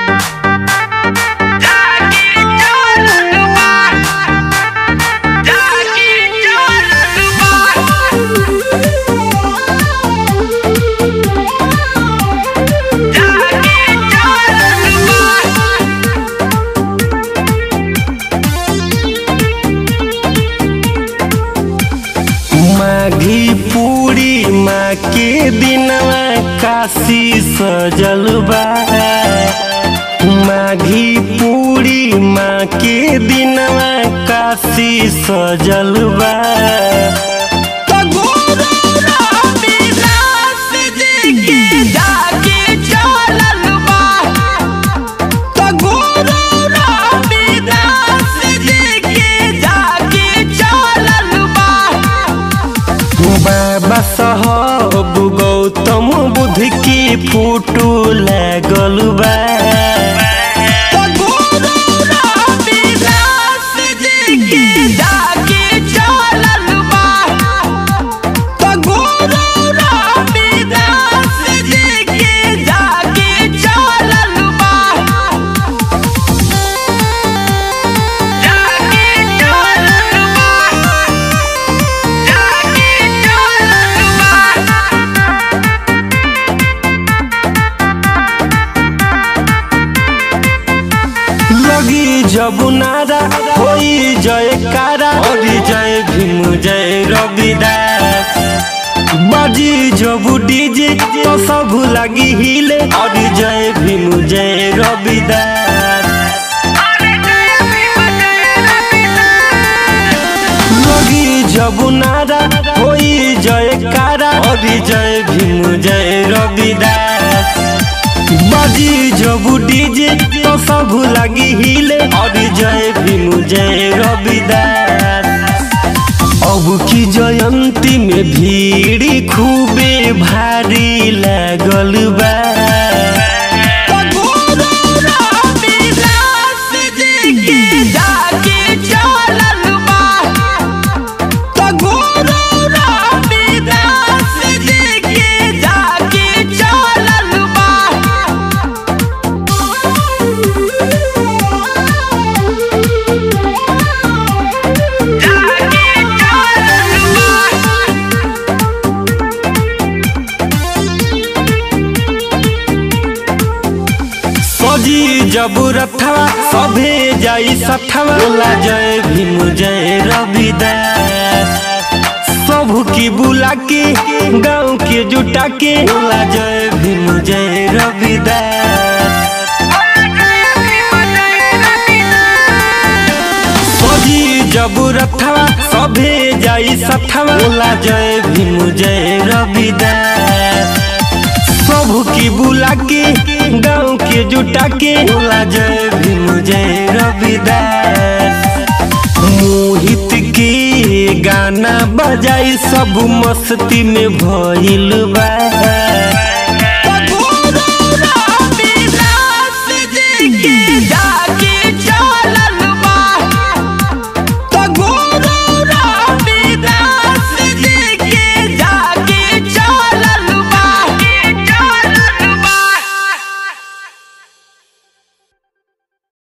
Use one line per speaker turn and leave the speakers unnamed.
माघी पूरी माँ के दिनवा काशी सजल बा माघी पूरी माँ के दिनवा काशी सजल बा बाबा साहब गौतम बुद्ध की फोटो लागल बा लगी जब नारा होई जयकारा और जय भीम जय रविदास बाजी जब डीजे तो सब लगी हिले और जय भीम जय रविदास लगी जब नारा होई जयकारा और जय भीम जय रविदास बाजी जब डीजे तो सब लगी हिले और जय भीम जय रविदास अब की जयंती में भीड़ खूबे भारी लागल बा सजी जब रथवा सभे जाई सथवा बोला जय भीम जय रविदास सब की बुला के गाँव के जुटा के बोला जय भीम जय रविदास सजी जब रथवा सभे जाई सथवा बोला जय भीम जय रविदास सब की बुला के गाँव के जुटा के बोला जय भीम जय रविदास मोहित के गाना बजाई सब मस्ती में भइल बा